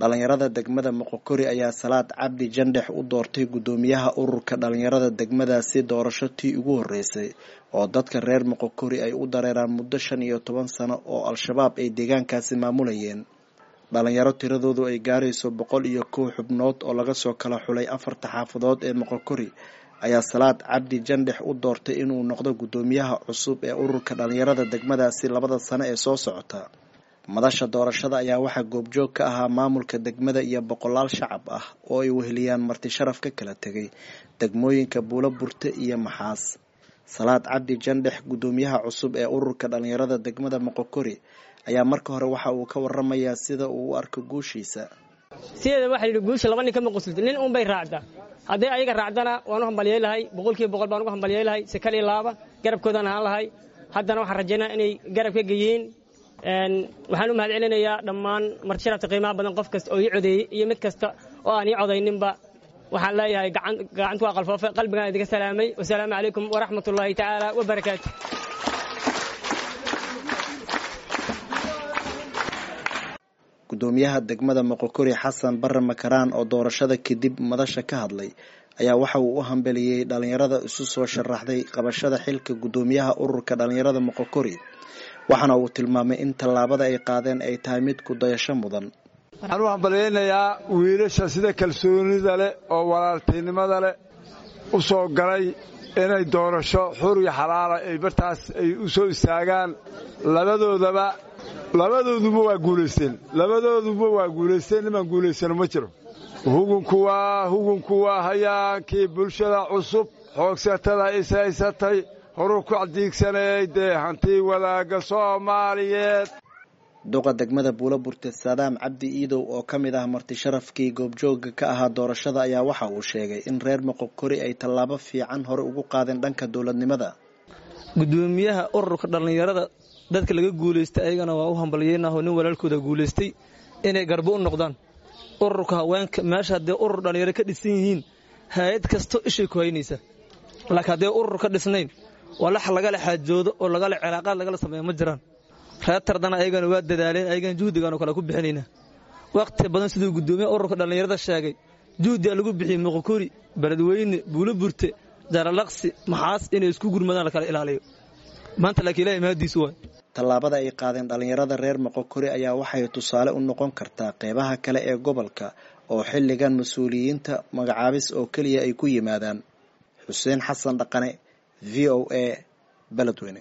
dhalinyarada degmada moqokori ayaa salaad cabdi jandhex u doortay guddoomiyaha ururka dhalinyarada degmadaasi doorasho tii ugu horeysay oo dadka reer moqokori ay u dareeraan muddo shan iyo toban sano oo al-shabaab ay deegaankaasi maamulayeen dhalinyaro tiradoodu ay gaarayso boqol iyo kow xubnood oo laga soo kala xulay afarta xaafadood ee moqokori ayaa salaad cabdi jandhex u doortay inuu noqdo guddoomiyaha cusub ee ururka dhalinyarada degmadaasi labada sano ee soo socota madasha doorashada ayaa waxaa goobjoog ka ahaa maamulka degmada iyo boqolaal shacab ah oo ay weheliyaan marti sharaf ka kala tegay degmooyinka buulo burte iyo maxaas salaad cabdi jandhex guddoomiyaha cusub ee ururka dhalinyarada degmada moqokori ayaa marka hore waxa uu ka waramayaa sida uu u arko guushiisa sideeda waxaa yidhi guusha laba nin kama qusulta nin uun bay raacdaa hadday ayaga raacdana waan u hambaliyey lahay boqolkiiba boqol baan ugu hambaliyey lahay sekal iyo laaba garabkoodaan ahaan lahay haddana waxaan rajaynaa inay garab ka geyiin waxaan u mahad celinayaa dhammaan marti sharafta qiimaha badan qof kasta oo ii codeeyey iyo mid kasta oo aan ii codayninba waxaan leeyahay gacantu waa qalfoofe qalbigaan idinka salaamay wasalaamu calaykum waraxmat ullaahi tacaala wabarakaatu guddoomiyaha degmada moqokori xasan bare makaraan oo doorashada kadib madasha ka hadlay ayaa waxa uu u hambeliyey dhalinyarada isu soo sharaxday qabashada xilka guddoomiyaha ururka dhalinyarada moqokori waxaana uu tilmaamay in tallaabada ay qaadeen ay tahay mid ku dayasho mudan waxaan u hambalyaynayaa wiilasha sida kalsoonida leh oo walaaltinimada leh u soo galay inay doorasho xur iyo xalaala ay bartaas ay u soo istaagaan labadoodaba labadooduba waa guulaysteen labadooduba waa guulaysteen nimaan guulaysano ma jiro hugunku waa hugunku waa hayaankii bulshada cusub xoogsatada ishaysatay horuu ku cadiigsanayay dee hantii wadaagga soomaaliyeed duqa degmada buulo burte saadaam cabdi iidow oo ka mid ah marti sharafkii goobjooga ka ahaa doorashada ayaa waxa uu sheegay in reer moqokori ay tallaabo fiican hore ugu qaadeen dhanka dowladnimada guddoomiyaha ururka dhallinyarada dadka laga guulaystay ayagana waa u hambalyeynaho nin walaalkooda guulaystay inay garbo u noqdaan ururka haweenka meesha haddee urur dhallinyaro ka dhisan yihiin hay-ad kasto ishay ku haynaysa laakiin haddee urur ka dhisnayn walax lagala xaajoodo oo lagala cilaaqaad lagala sameeya ma jiraan reer tardana ayagana waa dadaaleen ayagana juhdigaanu kale ku bixinaynaa wakhti badan siduu guddoomiyaha ururka dhallinyarada sheegay juhdigaa lagu bixiyey moqokori beledweyne buulo burte jaralaqsi maxaas inay isku gurmadaan lakala ilaaliyo maanta laakiin ilahay mahadiisu waay tallaabada ay qaadeen dhalinyarada reer moqokori ayaa waxay tusaale u noqon kartaa qeybaha kale ee gobolka oo xilligan mas-uuliyiinta magacaabis oo keliya ay ku yimaadaan xuseen xasan dhaqane v o a beledweyne